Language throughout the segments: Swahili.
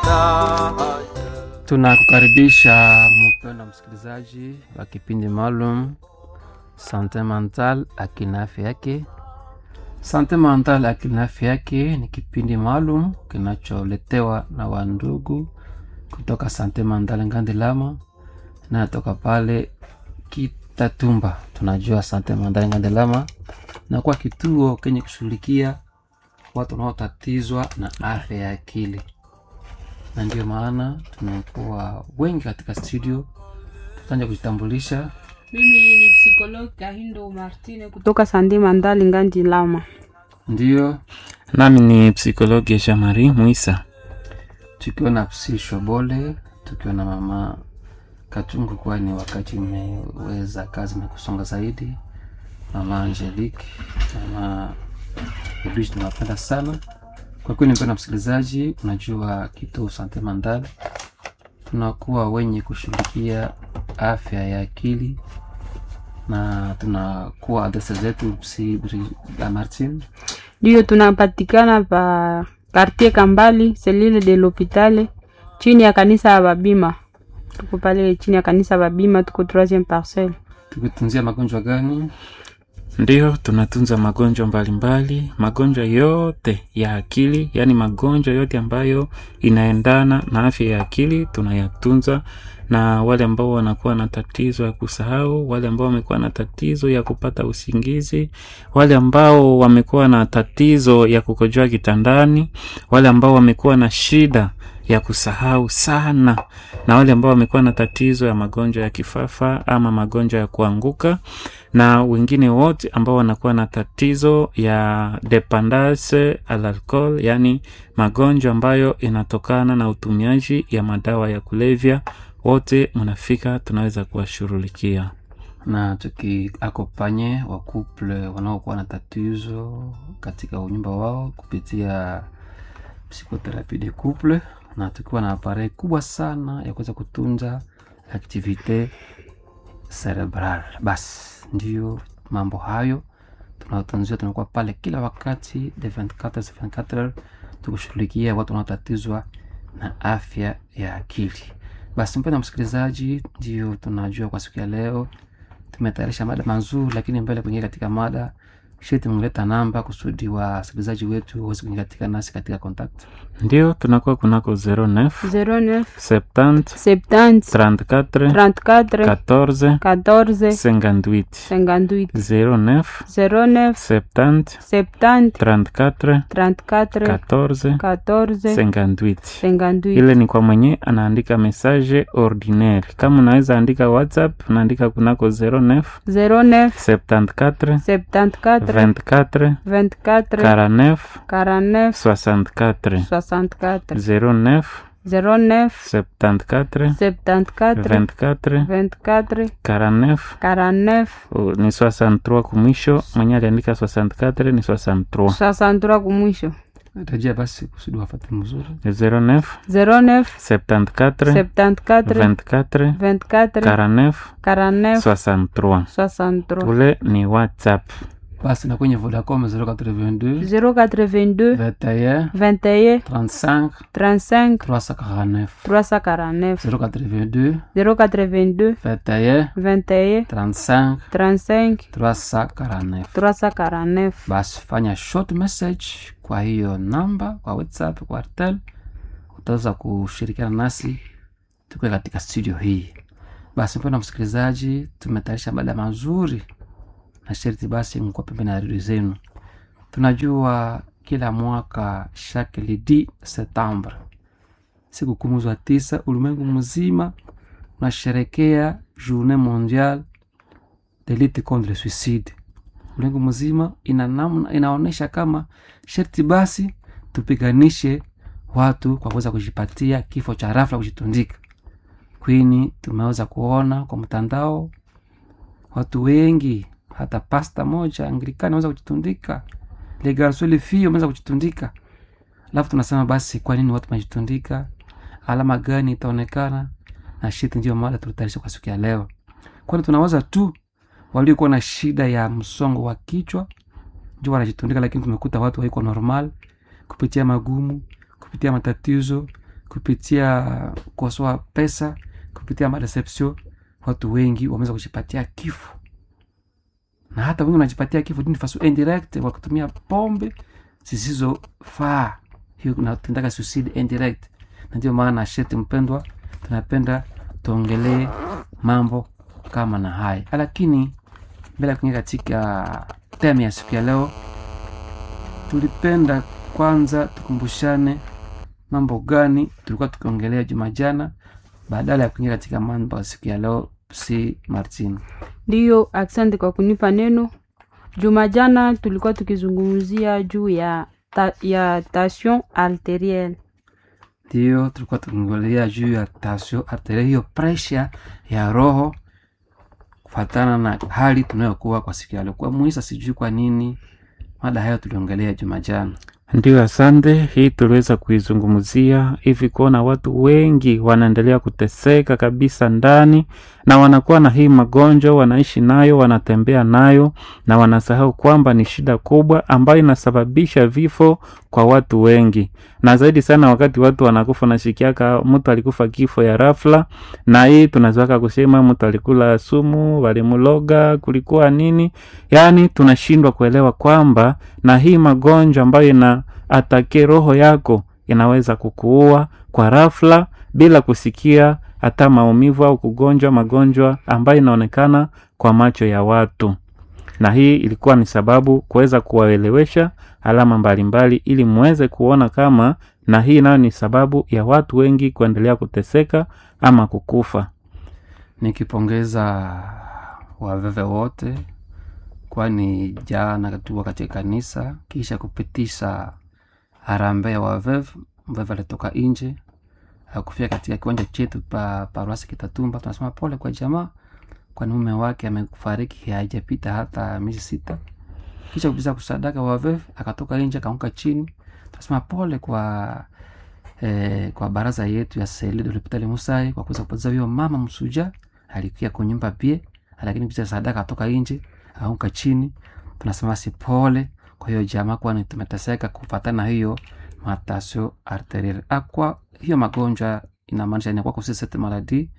Tunakukaribisha mpendwa msikilizaji wa kipindi maalum Sante Mental akina afya yake. Sante Mental akina afya yake ni kipindi maalum kinacholetewa na wandugu kutoka Sante Mental Ngandilama na toka pale Kitatumba. Tunajua Sante Mental Ngandilama na kwa kituo kenye kushughulikia watu wanaotatizwa na afya ya akili na ndio maana tumekuwa wengi katika studio. Tutaanza kujitambulisha. Mimi ni psikologi Kahindo Martine kutoka Sande Mandali Ngandi Lama. Ndio nami ni psikologi Shamari Mwisa. tukiwa na Psi Shobole, tukiwa na mama Katungu, kwani wakati imeweza kazi imekusonga zaidi, mama Angelique, mama Ebish, tunawapenda sana kwa kweli. Mpenda msikilizaji, unajua kituo Sante Mandal tunakuwa wenye kushughulikia afya ya akili na tunakuwa adresa zetu Psi Martin Ndiyo tunapatikana pa quartier Kambali selile de l'hopitale chini ya kanisa ya Babima. Tuko pale chini ya kanisa ya Babima, tuko 3e parcelle. tukitunzia magonjwa gani? Ndiyo, tunatunza magonjwa mbalimbali, magonjwa yote ya akili, yaani magonjwa yote ambayo inaendana na afya ya akili tunayatunza, na wale ambao wanakuwa na tatizo ya kusahau, wale ambao wamekuwa na tatizo ya kupata usingizi, wale ambao wamekuwa na tatizo ya kukojoa kitandani, wale ambao wamekuwa na shida ya kusahau sana, na wale ambao wamekuwa na tatizo ya magonjwa ya kifafa ama magonjwa ya kuanguka na wengine wote ambao wanakuwa na tatizo ya dependance al alcohol, yani magonjwa ambayo inatokana na utumiaji ya madawa ya kulevya, wote mnafika, tunaweza kuwashughulikia. na tukiakopanye wa couple wanaokuwa na tatizo katika unyumba wao kupitia psychothérapie de couple, na tukiwa na aparei kubwa sana ya kuweza kutunza activite cerebral. Basi ndio mambo hayo tunaotanzia, tunakuwa pale kila wakati de 24 sur 24 tukushughulikia watu wanaotatizwa na afya ya akili. Basi mpenda msikilizaji, ndio tunajua kwa siku ya leo tumetayarisha mada mazuri, lakini mbele kuingia katika mada sheti mleta namba kusudi wasikilizaji wetu waweze kuingia katika nasi katika contact Ndio tunakuwa kunako 09 09 70 70 34 34 14 14 58 58 09 09 70 70 34 34 14 14 58 58 ile ni kwa mwenye anaandika message ordinaire. Kama unaweza andika WhatsApp, unaandika kunako 09 09 74 74 24 24 49 49 64 64 09 09 74 74 24 24 49 49 Oh, ni 63 kumwisho. Mwenye aliandika 64 ni 63 63 kumwisho rejea basi kusudi wafate mzuri 09 09 74 74 24 24 49 49 63 63 ule ni WhatsApp. basi na kwenye Vodacom 082 082 21 21 35 35 349 349 082 082 21 21 35 35 349 349 basi fanya short message kwa hiyo namba kwa whatsapp kwa artel utaweza kushirikiana nasi tukiwa katika studio hii basi mpenda msikilizaji tumetayarisha mada mazuri na sherti basi mkuwa pembeni ya redio zenu tunajua kila mwaka chaque le 10 septembre siku kumi za tisa ulimwengu mzima unasherekea journée mondiale de lutte contre le suicide ulimwengu mzima ina namna inaonyesha kama sherti basi tupiganishe watu kwa kuweza kujipatia kifo cha rafla kujitundika kwini tumeweza kuona kwa mtandao watu wengi hata pasta moja anglikani ameweza kujitundika le garçon le fille wameweza kujitundika alafu tunasema basi kwa nini watu wanajitundika alama gani itaonekana na shiti ndio mada tulitayarisha kwa siku ya leo kwani tunawaza tu waliokuwa na shida ya msongo wa kichwa ndio wanajitundika lakini tumekuta watu waiko normal kupitia magumu kupitia matatizo kupitia kukosoa pesa kupitia madeception watu wengi wameweza kujipatia kifo na hata wengi wanajipatia kifo dini faso indirect kwa kutumia pombe zisizofaa hiyo natendaka suicide indirect na ndio maana sheti mpendwa tunapenda tuongelee mambo kama na haya lakini mbele ya kuingia katika temu ya siku ya leo tulipenda kwanza tukumbushane mambo gani tulikuwa tukiongelea juma jana badala ya kuingia katika mambo ya siku ya leo si martin ndiyo asante kwa kunipa neno juma jana tulikuwa tukizungumzia juu ya ta, ya tension arterielle ndio tulikuwa tukiongelea juu ya tasio arteria hiyo presha ya roho kufatana na hali tunayokuwa kwa siku ya leo kwa muisa sijui kwa nini mada hayo tuliongelea juma jana Ndiyo, asante. Hii tuliweza kuizungumzia hivi, kuona watu wengi wanaendelea kuteseka kabisa ndani, na wanakuwa na hii magonjwa, wanaishi nayo, wanatembea nayo, na wanasahau kwamba ni shida kubwa ambayo inasababisha vifo kwa watu wengi, na zaidi sana wakati watu wanakufa, nashikiaka mtu alikufa kifo ya rafla, na hii tunazoaka kusema mtu alikula sumu, walimuloga, kulikuwa nini, yaani tunashindwa kuelewa kwamba na hii magonjwa ambayo ina atake roho yako inaweza kukuua kwa rafla bila kusikia hata maumivu au kugonjwa magonjwa ambayo inaonekana kwa macho ya watu na hii ilikuwa ni sababu kuweza kuwaelewesha alama mbalimbali ili muweze kuona kama na hii nayo ni sababu ya watu wengi kuendelea kuteseka ama kukufa nikipongeza waveve wote kwani jana tuwa katika kanisa kisha kupitisha harambee ya waveve mveve alitoka nje akufia katika kiwanja chetu pa paruasi kitatumba tunasema pole kwa jamaa kwani mume wake amefariki haijapita hata miezi sita kisha kupitisha kusadaka waveve akatoka nje akaanguka chini tunasema pole kwa eh, kwa baraza yetu ya seli de l'hopital musai kwa kuweza kupoteza huyo mama msuja alikuya kunyumba pie lakini kupitia sadaka atoka nje akaanguka chini tunasema si pole kwa hiyo jamaa kwani tumeteseka kufatana na hiyo matasio arterial akwa hiyo magonjwa inamaanisha inakuwa kusisete maladi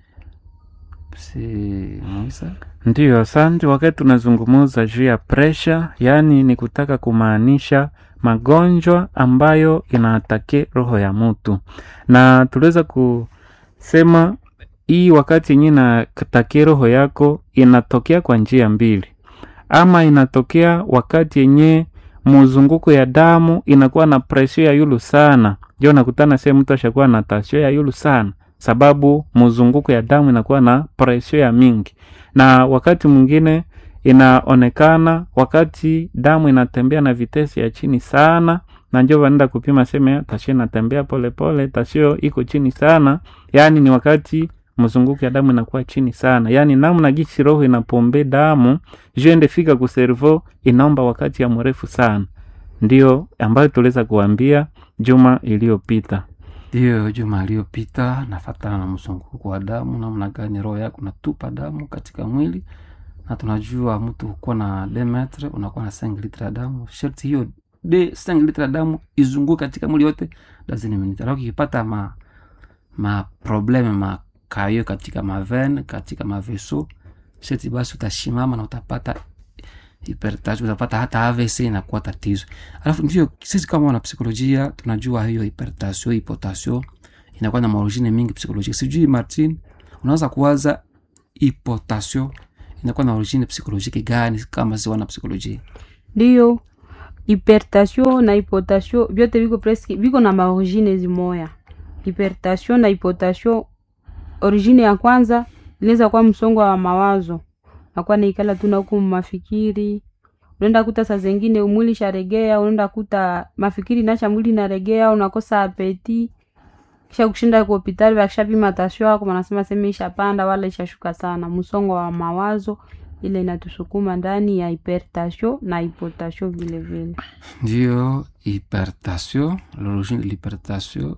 si muisa Ndiyo, asante. Wakati tunazungumuza juu ya presha, yaani ni kutaka kumaanisha magonjwa ambayo inaatake roho ya mtu, na tuliweza kusema hii wakati yenyewe inatake roho yako inatokea kwa njia mbili, ama inatokea wakati yenyewe muzunguko ya damu inakuwa na presio ya yulu sana, ndio nakutana sehemu mtu ashakuwa na tasio ya yulu sana, sababu muzunguko ya damu inakuwa na presio ya mingi na wakati mwingine inaonekana wakati damu inatembea na vitesi ya chini sana na njo wanaenda kupima seme tasio inatembea polepole tasio iko chini sana yaani ni wakati mzunguko ya damu inakuwa chini sana yaani namna gisi roho inapombe damu juende fika kuservo inaomba wakati ya mrefu sana ndio ambayo tuliweza kuambia juma iliyopita ndiyo juma aliyopita nafatana na mzunguko wa damu namna gani roho yako natupa damu katika mwili na tunajua mtu kuwa na demetre unakuwa na 5 litre ya damu sharti hiyo de 5 litre ya damu izunguke katika mwili yote lazini minute alafu ukipata ma ma probleme makayo katika maven katika maveso sharti basi utashimama na utapata hipertension utapata hata AVC inakuwa tatizo. Alafu ndio sisi kama wana psikolojia tunajua hiyo hipertension, hipotasio inakuwa na maorigine mingi psikolojia. Sijui Martin, unaweza kuwaza hipotasio inakuwa na origine psikolojiki gani kama si wana psikolojia? ndiyo hypertension na hypotension vyote viko presque viko na maorigine zimoya hypertension na hypotension origine ya kwanza inaweza kuwa msongo wa mawazo nakuwa naikala tu nahuku mafikiri unaenda kuta saa zengine mwili sharegea unaenda kuta mafikiri nacha mwili naregea unakosa apeti kisha kushinda kwa hospitali wakishapima tasio yako wanasema sema ishapanda wala ishashuka sana msongo wa mawazo ile inatusukuma ndani ya hypertension na hypotension vile vile Ndio hypertension, l'origine de l'hypertension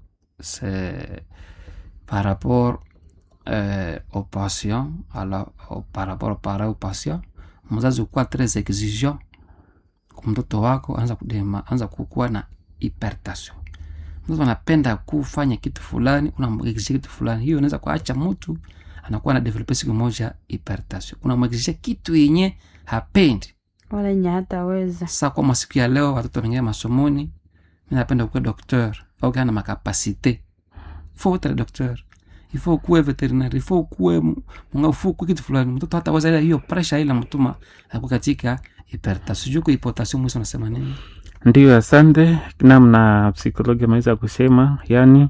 c'est par rapport euh, au patient, alors, au, par rapport au parent au patient, mzazi ukuwa tres exigeant kwa mtoto wako, anza kudema, anza kukuwa na hypertension. mtu anapenda kufanya kitu fulani unamwegizisha kitu fulani hiyo unaweza kuacha mtu anakuwa na develope siku moja hypertension unamwegizisha kitu yenye hapendi wala yenye hataweza sa kwa masiku ya leo watoto wameingia masomoni mi napenda kuwa docteur au kana makapasite ifo utale docteur ifo ukuwe veterinary ifo ukuwe munga ifo ukuwe kitu fulani mtoto hata weza hiyo pressure ile mtuma aku katika hypertension juko hypotension mwisi unasema nini Ndiyo, asante. Namna psikologi ameweza kusema, yani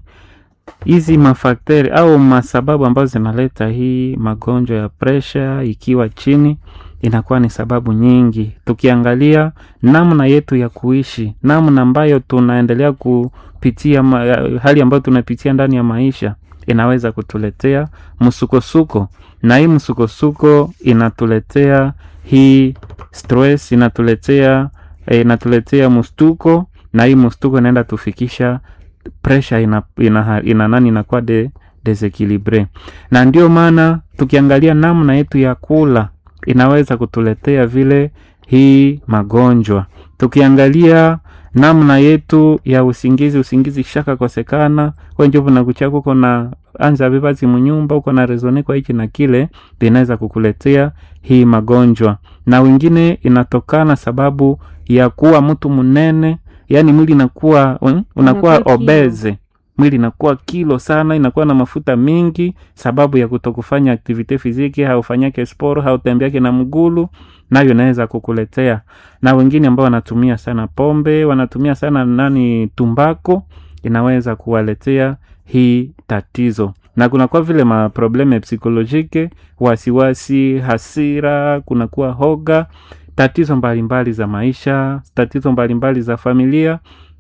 hizi mafakteri au masababu ambazo zinaleta hii magonjwa ya presha ikiwa chini inakuwa ni sababu nyingi. Tukiangalia namna yetu ya kuishi, namna ambayo tunaendelea kupitia ma, hali ambayo tunapitia ndani ya maisha inaweza kutuletea msukosuko, na hii msukosuko inatuletea hii stress, inatuletea eh, inatuletea mstuko, na hii mstuko inaenda tufikisha pressure ina, ina, ina nani inakuwa de, desequilibre, na ndio maana tukiangalia namna yetu ya kula inaweza kutuletea vile hii magonjwa. Tukiangalia namna yetu ya usingizi, usingizi shaka kosekana wenjovu na kuchaka uko na anza vivazi munyumba uko na rezone kwa hichi na kile, vinaweza kukuletea hii magonjwa, na wengine inatokana sababu ya kuwa mtu mnene, yani mwili inakuwa un- unakuwa Unakuwa kilo. obese mwili inakuwa kilo sana, inakuwa na mafuta mingi, sababu ya kutokufanya aktivite fiziki, haufanyake sport, hautembeake na mgulu, nayo inaweza kukuletea. Na wengine ambao wanatumia sana pombe, wanatumia sana nani, tumbako, inaweza kuwaletea hii tatizo na kunakuwa vile maprobleme psikolojike, wasiwasi, hasira, kunakuwa hoga, tatizo mbalimbali za maisha, tatizo mbalimbali za familia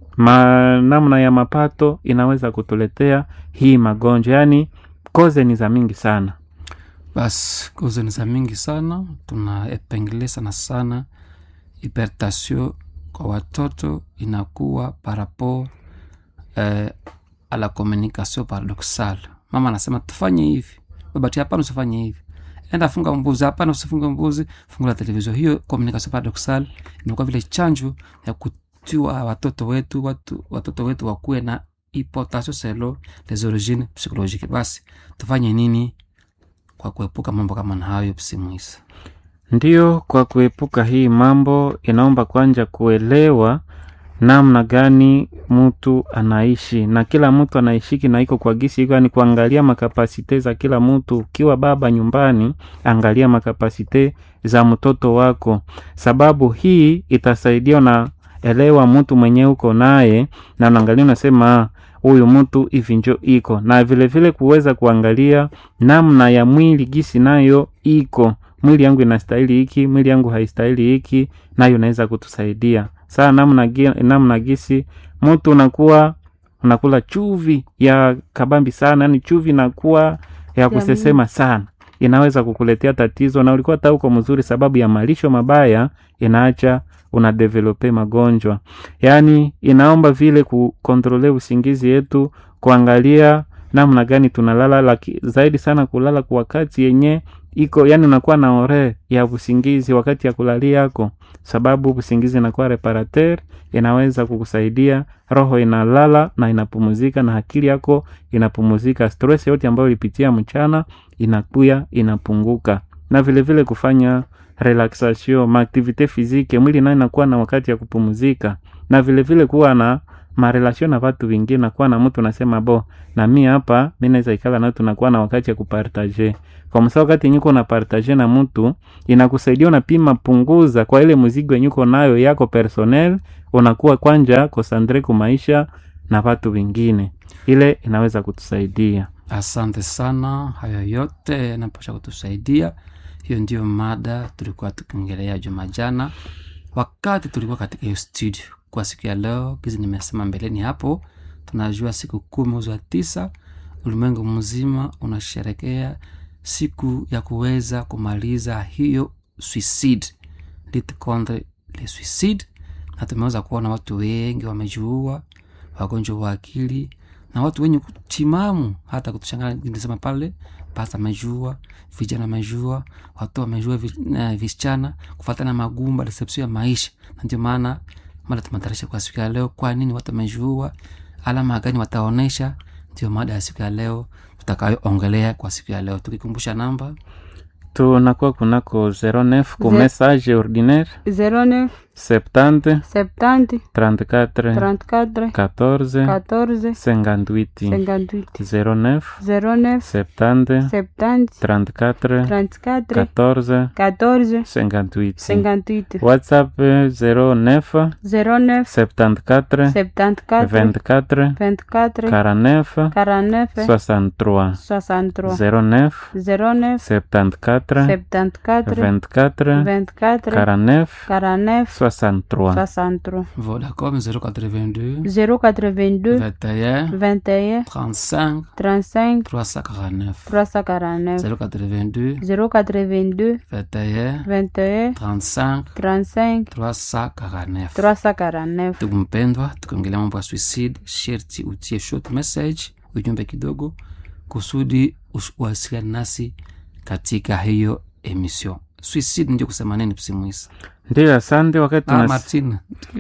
ma, namna ya mapato inaweza kutuletea hii magonjwa, yaani koze ni za mingi sana. basi kozo ni za mingi sana tunaepengele sana sana hypertension kwa watoto inakuwa par rapport eh, a la communication paradoxale mama anasema tufanye hivi baba ti hapana usifanye hivi enda funga mbuzi hapana usifunge mbuzi fungula televizio hiyo communication paradoxale inakuwa vile chanjo ya kutiwa watoto wetu watu, watoto wetu wakuwe na hypotension selo les origines psychologiques basi tufanye nini kwa kuepuka mambo kama na hayo psimuisa Ndiyo, kwa kuepuka hii mambo inaomba kwanza kuelewa namna gani mtu anaishi na kila mtu anaishiki na iko kwa gisi iko, ni kuangalia makapasite za kila mtu. Ukiwa baba nyumbani, angalia makapasite za mtoto wako, sababu hii itasaidia na elewa mtu mwenyewe uko naye, na unaangalia unasema "Ah, huyu mtu hivi njo iko na vilevile vile kuweza kuangalia namna ya mwili gisi nayo iko mwili yangu inastahili hiki, mwili yangu haistahili hiki, nayo inaweza kutusaidia saa namna, gi- namna gisi mtu unakuwa unakula chuvi ya kabambi sana, yani chuvi inakuwa ya kusesema sana, inaweza kukuletea tatizo, na ulikuwa hata uko mzuri, sababu ya malisho mabaya inaacha unadevelope magonjwa. Yaani inaomba vile kukontrole usingizi yetu, kuangalia namna gani tunalala, laki, zaidi sana kulala kwa wakati yenye iko yani, unakuwa na ore ya usingizi wakati ya kulalia yako, sababu usingizi inakuwa reparateur, inaweza kukusaidia roho inalala na inapumuzika na akili yako inapumuzika. Stress yote ambayo ulipitia mchana inakuya inapunguka, na vile vile kufanya relaxation maaktivite physique, mwili nayo inakuwa na wakati ya kupumuzika, na vile vile kuwa na marelation na watu wengine, nakuwa na mtu nasema bo na mi hapa mi naweza ikala nao, tunakuwa na wakati ya kupartage kwa msa. Wakati yenye uko na partage na mtu inakusaidia, unapima punguza kwa ile mzigo yenye uko nayo yako personnel, unakuwa kwanja kosandre ku maisha na watu wengine, ile inaweza kutusaidia. asante sana hayo yote yanapasha kutusaidia hiyo ndio mada tulikuwa tukiongelea juma jana wakati tulikuwa katika hiyo studio kwa siku ya leo kizi nimesema mbeleni hapo tunajua siku kumi mwezi wa tisa ulimwengu mzima unasherekea siku ya kuweza kumaliza hiyo suicide lit contre le suicide na tumeweza kuona watu wengi wamejuua wagonjwa wa akili na watu wenye timamu hata kutushangana nilisema pale pasta amejua vijana amejua watu wamejua vi- eh, visichana kufatana magumba reception ya maisha na ndio maana mara tumatarisha kwa siku ya leo kwa nini watu wamejua alama gani wataonesha ndio mada ya siku ya leo tutakayoongelea kwa siku ya leo tukikumbusha namba tunakuwa kunako 09 ku message ordinaire 09 70 70 34 34 14 14 58 58 09 09 70 70 34 34 14 14 58 58 whatsapp 09 09 74 74 24 24 49 49 63 63 09 09 74 74 24 24 49 49 63 63 vodacom 082 082 21 21 35 35 349 349 082 082 21 21 35 35 349 349 ndugu mpendwa tukiongelea mambo ya suicide sherti utie short message ujumbe kidogo kusudi us- uwasiliane nasi katika hiyo emission suicide ndio kusema nini psimwisi ndiyo asante wakati ah, tunas... martin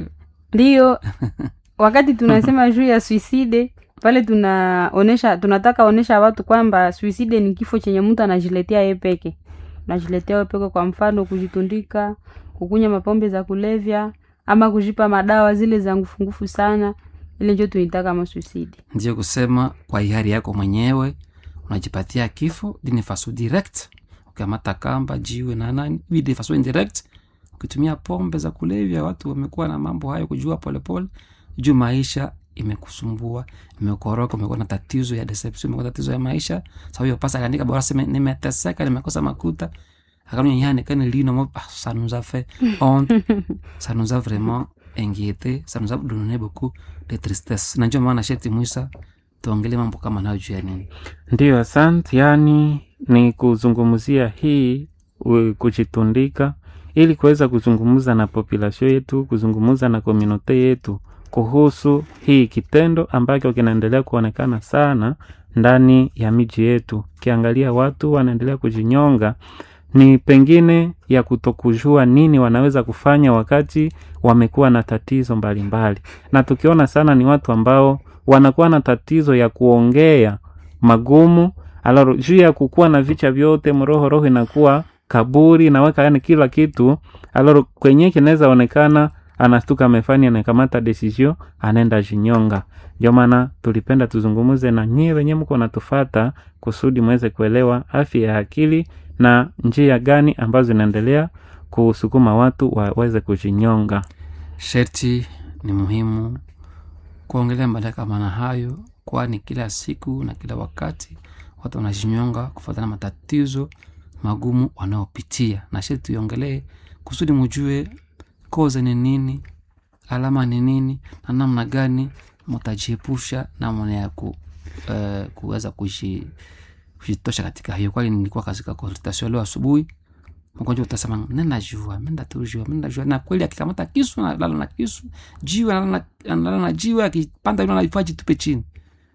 ndiyo wakati tunasema juu ya suicide pale tunaonesha tunataka onesha watu kwamba suicide ni kifo chenye mtu anajiletea ye peke unajiletea we peke kwa mfano kujitundika kukunya mapombe za kulevya ama kujipa madawa zile za ngufungufu sana ile njo tunaitaka kama suicide ndio kusema kwa hiari yako mwenyewe unajipatia kifo dini faso direct ukiamata kamba jiwe na nani hii de faso indirect ukitumia pombe za kulevya watu wamekuwa na mambo hayo kujua polepole juu maisha imekusumbua imekoroka umekuwa na tatizo ya deception umekuwa na tatizo ya maisha sa huyo pasa akaandika bora sema nimeteseka nimekosa makuta akamnya yani kani lino mo ah, ça nous a fait honte ça nous a vraiment inquiété ça nous a donné beaucoup de tristesse na ndio maana sheti mwisa tuongelee mambo kama nayo juu ya nini ndiyo asante yaani ni kuzungumzia hii u- kujitundika ili kuweza kuzungumza na populasio yetu kuzungumza na komunote yetu kuhusu hii kitendo ambacho kinaendelea kuonekana sana ndani ya miji yetu ukiangalia watu wanaendelea kujinyonga ni pengine ya kutokujua nini wanaweza kufanya wakati wamekuwa na tatizo mbalimbali na tukiona sana ni watu ambao wanakuwa na tatizo ya kuongea magumu alaro juu ya kukuwa na vicha vyote mroho roho inakuwa kaburi naweka yani kila kitu alaro kwenye kinaweza onekana anastuka amefanya anakamata desizio anaenda jinyonga ndio maana tulipenda tuzungumuze na nyie wenye mko natufata kusudi mweze kuelewa afya ya akili na njia gani ambazo zinaendelea kusukuma watu waweze kujinyonga sherti ni muhimu kuongelea mada kama na hayo kwani kila siku na kila wakati watu wanajinyonga kufuatana na matatizo magumu wanaopitia na sherti tuiongelee kusudi mujue koza ni nini alama ni nini na namna gani mtajiepusha namna ya ku, uh, kuweza kuji- kujitosha katika hiyo kwani nilikuwa katika consultation leo asubuhi mgonjwa utasema ninajua mindatujua minajua na kweli akikamata kisu analala na kisu jiwe analala na- analala na jiwe akipanda yule anaifaa jitupe chini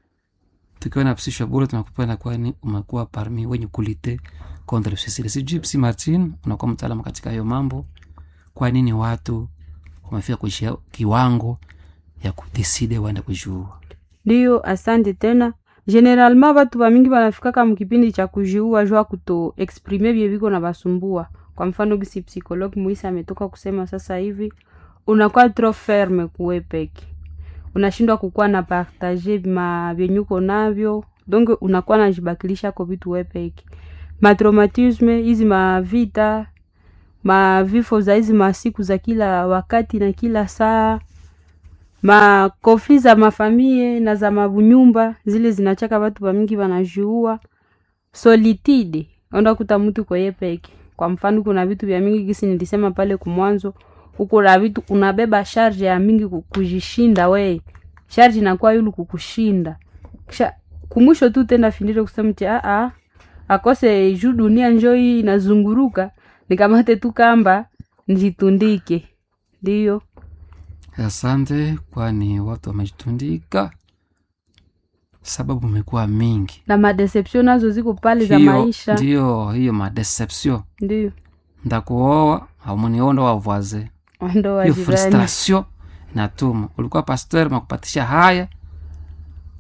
tukiwa na psisho bure tunakupenda kwani umekuwa parmi wenye kulite contre le suicide sijui psi martin unakuwa mtaalamu katika hiyo mambo kwa nini watu wamefika kuishia kiwango ya kudeside waende kujiua ndiyo asante tena generalement batu bamingi banafikaka mukipindi cha kujiua jua kuto exprime bie biko na basumbua kwa mfano gisi psikologi muisa ametoka kusema sasa hivi unakuwa trop ferme kuwe peke unashindwa kukuwa na partage ma vyenyuko navyo donc unakuwa najibakilisha ko vitu we peke matraumatisme hizi mavita mavifo za hizi masiku za kila wakati na kila saa makofli za mafamie na za mabunyumba zile zinachaka watu wamingi wanajiua solitude onda kuta mtu kweye peke kwa mfano kuna vitu vya mingi gisi nilisema pale kumwanzo huko na vitu unabeba sharge ya mingi ku- kujishinda we sharge inakuwa yulu kukushinda kisha kumwisho tu tenda findire kusema ti aa akose juu dunia njo hii inazunguruka nikamate tu kamba njitundike ndiyo asante kwani watu wamejitundika sababu imekuwa mingi na madeception nazo ziko pale za hiyo maisha ndio hiyo madeception ndio ndakuoa aumuniondo wavoise ndo hiyo wajirani frustration inatuma ulikuwa pasteur makupatisha haya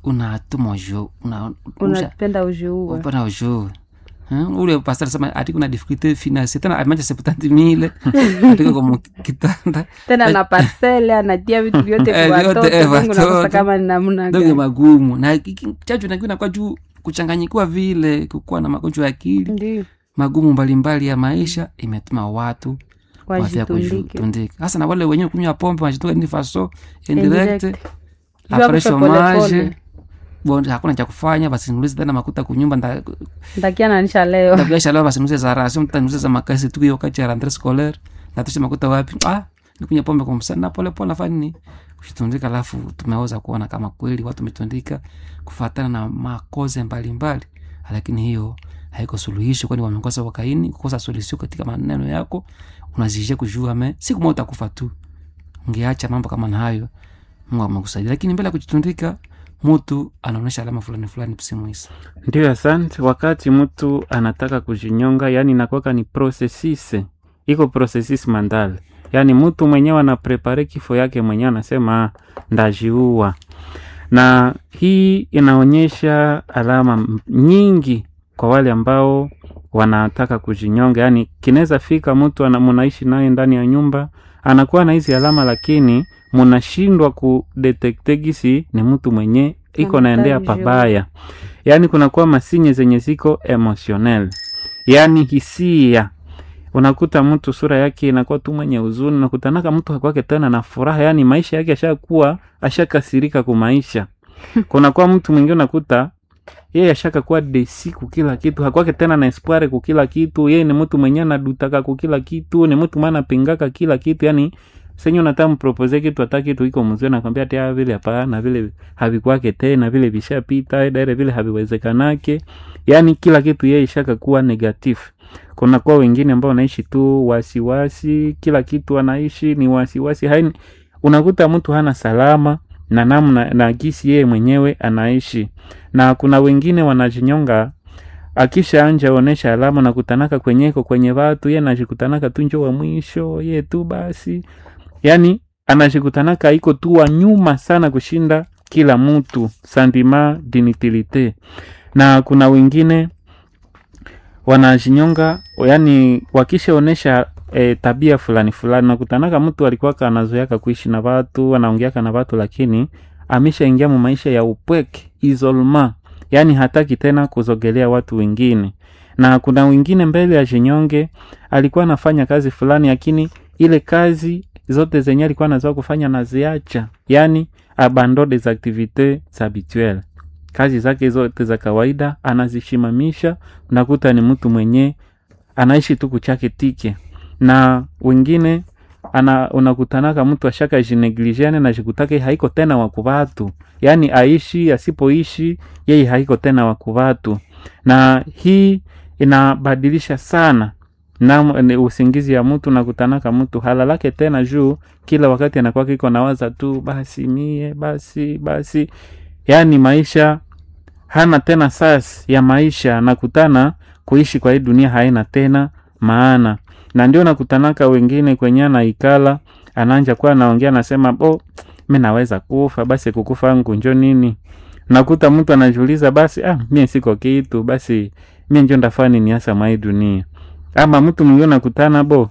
unatuma jo una, usha- unapenda ujiue upana ujo Hmm, ule pastor sema ati kuna difficulté financière tena amanja septanti mile atiko como kitanda tena na parcele anatia vitu vyote Eh, kwa vyote, watoto eh, Mungu nakosa watoto. kama ni namna ndio gani magumu na iki- chachu nakiwa nakuwa juu kuchanganyikiwa vile kukuwa na magonjwa ya akili ndio magumu mbalimbali ya maisha imetuma watu wafya wajitundike kujitundika hasa na wale wenyewe kunywa pombe wanajituka ni faso indirect Indirect. Jua apres kufa pole chomage pole. bon hakuna cha kufanya basi nulize tena makuta kunyumba nda ndakia nanisha leo ndabiasha leo basi nulize za rasio mtanulize za makasi tu hiyo wakati ya rentree scolaire natusha makuta wapi ah nikunywa pombe kwa msana pole pole nafanya nini kushitundika alafu tumeweza kuona kama kweli watu wametundika kufatana na makoze mbalimbali lakini hiyo haiko suluhisho kwani wamekosa wakaini kukosa suluhisho katika maneno yako unazishia kujua me siku moja utakufa tu ungeacha mambo kama na hayo mungu amekusaidia lakini mbele ya kujitundika mtu anaonyesha alama fulani fulani psimuisa Ndio, asante. Wakati mtu anataka kujinyonga, yani inakuwaka ni processus, iko processus mandal, yani mtu mwenyewe anaprepare kifo yake mwenyewe, anasema "Ah, ndajiua, na hii inaonyesha alama m- nyingi kwa wale ambao wanataka kujinyonga. Yani kinaweza fika mtu ana- munaishi naye ndani ya nyumba, anakuwa na hizi alama, lakini munashindwa kudetekte gisi ni mtu mwenye iko naendea Anataka pabaya yaani kunakuwa masinye zenye ziko emotionel yaani hisia unakuta mtu sura yake inakuwa tu mwenye huzuni nakutanaka mtu hakwake tena na furaha yaani maisha yake ashakuwa ashakasirika kumaisha kunakuwa mtu mwingine unakuta yeye ashaka kuwa desi kukila kitu hakwake tena na espoire kukila kitu yeye ni mtu mwenye anadutaka kukila kitu ni mtu mwana pingaka kila kitu yani senye unataka mpropose kitu hata kitu iko mzuri nakwambia ati ah, vile hapana vile havikwake tena vile vishapita daire vile haviwezekanake yani kila kitu yeye ishaka kuwa negative kuna kwa wengine ambao wanaishi tu wasiwasi kila kitu anaishi ni wasiwasi haini unakuta mtu hana salama na namna na gisi yeye mwenyewe anaishi na kuna wengine wanajinyonga akisha anja onesha alama nakutanaka kwenyeko kwenye watu ye anajikutanaka tu njo wa mwisho ye tu basi yani anajikutanaka iko tu wa nyuma sana kushinda kila mtu sentiment d'inutilite na kuna wengine wanajinyonga yani wakishaonesha e, tabia fulani fulani nakutanaka mtu alikuwaka anazoeaka kuishi na watu anaongeaka na watu lakini ameshaingia mu maisha ya upweke isolema yaani hataki tena kuzogelea watu wengine na kuna wengine mbele ya jinyonge alikuwa anafanya kazi fulani lakini ile kazi zote zenye alikuwa anazoa kufanya naziacha yaani abandon des activités habituelles kazi zake zote za kawaida anazishimamisha unakuta ni mtu mwenye anaishi tu kuchake tike na wengine ana unakutanaka mtu ashaka jinegligeane na jikutake haiko tena wakuvatu yaani aishi asipoishi yeye haiko tena wakuvatu na hii inabadilisha sana na ni usingizi ya mtu nakutanaka mtu halalake tena juu kila wakati anakuwa kiko nawaza tu basi mie basi basi yaani maisha hana tena sas ya maisha nakutana kuishi kwa hii dunia haina tena maana na ndio nakutanaka wengine kwenye anaikala ananja kuwa anaongea anasema bo mi naweza kufa basi kukufa ngu njo nini nakuta mtu anajiuliza basi ah, mie siko kitu basi mie njo ndafaa nini hasa mwai dunia ama mtu mwingine nakutana bo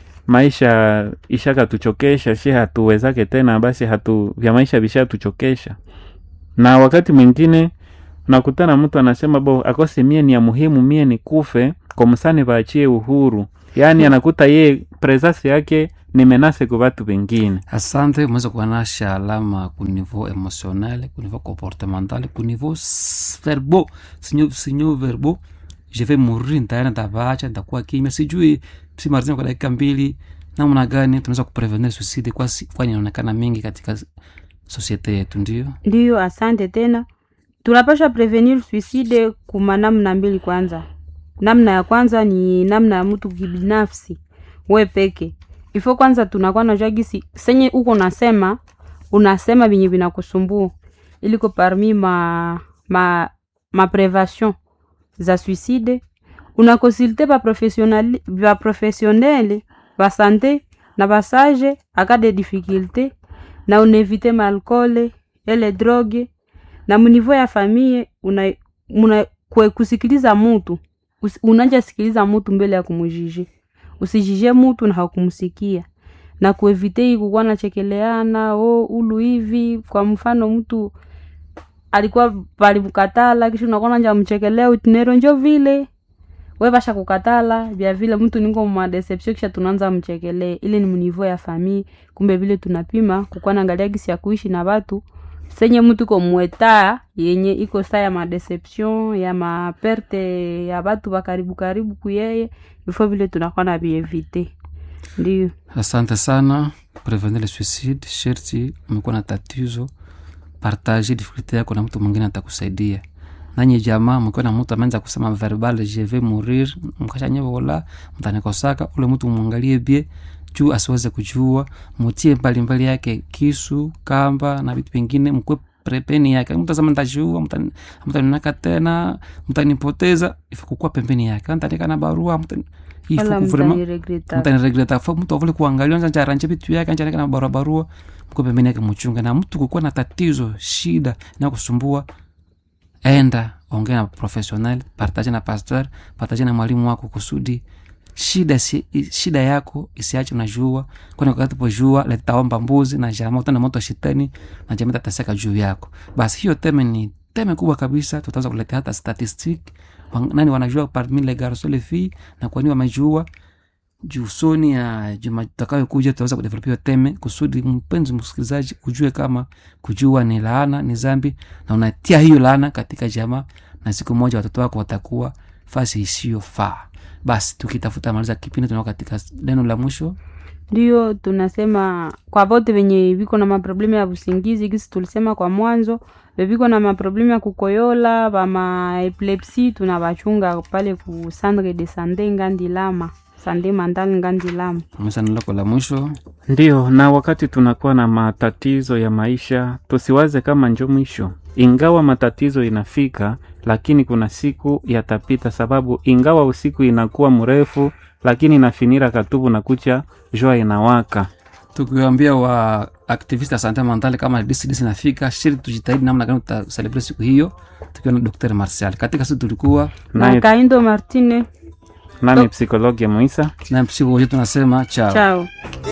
maisha ishakatuchokesha shi hatuwezake tena basi hatu vya maisha vishatuchokesha na wakati mwingine nakutana mtu anasema bo akose mie ni ya muhimu mie ni kufe kwa msani vaachie uhuru yaani anakuta ye presence yake ni menase kwa watu wengine asante umeweza kuanasha alama ku niveau emotionnel ku niveau comportemental ku niveau s- verbo sinyo, sinyo verbo je vais mourir nitaenda nitavaacha nitakuwa kimya sijui simarizima kwa dakika mbili namna gani tunaweza kuprevenir suicide kwa si- kwani inaonekana mingi katika sosiete yetu ndio ndiyo asante tena tunapasha prevenir suicide kuma namna mbili kwanza namna ya kwanza ni namna ya mtu kibinafsi we peke ifo kwanza tunakuwa najua gisi senye uko nasema unasema vinye vinakusumbua iliko parmi ma, ma, ma prevation za suicide unakonsulte baprofessionnel baprofessionnele basante na basage aka de difficulté na unevite maalkole ele droge na munivo ya famie una, muna, kwe kusikiliza mutu Usi- unanja sikiliza mutu mbele ya kumujije usijije mutu na hakumsikia na kuevite hii kukuwa nachekeleana o ulu hivi kwa mfano mtu alikuwa palimkatala kisha unakuwa nja mchekelea utinero njo vile we basha kukatala vya vile mtu niko mwa deception kisha tunaanza mchekelee ile ni mnivo ya famii kumbe vile tunapima kukuwa naangalia gisi ya kuishi na watu senye mtu iko mweta yenye iko saa ya madeception ya maperte ya watu wa karibu karibu kuyeye before vile tunakuwa na vievite ndio asante sana prevenir le suicide sherti umekuwa na tatizo partage difficulté yako na mtu mwingine atakusaidia nanyi jamaa mkiwa na mtu ameanza kusema verbal je vais mourir mkashanyevola mtanikosaka ule mtu mwangalie bie juu asiweze kujua mutie mbalimbali yake kisu kamba na vitu vingine mkwe prepeni yake mtasema ntajua mtaninaka tena mtanipoteza ifikukuwa pembeni yake antanika na barua mtani- wala ifuku vraiment mtaniregreta mtaniregreta fa mtu avule kuangalia nza njaranje vitu yake anjareka na barua barua mko pembeni yake mchunga na mtu kukuwa na tatizo shida na kusumbua enda ongea na professional partage na pastor partage na mwalimu wako kusudi shida si, shida yako isiache unajua kwani wakati pojua letaomba mbuzi na jama utana moto wa shetani na jamii tataseka juu yako basi hiyo teme ni teme kubwa kabisa tutaweza kuletea hata statistic Wang- nani wanajua parmi les garçons les filles na kwani wamejua juu soni ya juma takayokuja tutaweza kudevelop hiyo teme kusudi mpenzi msikilizaji ujue kama kujua ni laana ni zambi na unatia hiyo laana katika jamaa na siku moja watoto wako watakuwa fasi isiyofaa basi tukitafuta maliza kipindi tunao katika neno la mwisho ndio tunasema kwa vote venye viko na maproblemu ya usingizi kisi tulisema kwa mwanzo veviko na maproblemu ya kukoyola vama epilepsi tunavachunga pale ku centre de sante ngandilama sande mandal ngandilama mesa neno lako la mwisho Ndiyo, na wakati tunakuwa na matatizo ya maisha, tusiwaze kama njo mwisho. Ingawa matatizo inafika, lakini kuna siku yatapita, sababu ingawa usiku inakuwa mrefu, lakini inafinira katubu na kucha jua inawaka. tukiwambia wa activist ya sante mentale kama dcdc nafika shiri tujitahidi namna gani tutaselebre siku hiyo tukiwa na dr martial katika siku tulikuwa na Naye kaindo martine nami psikologia Moisa na msiku wote tunasema chao chao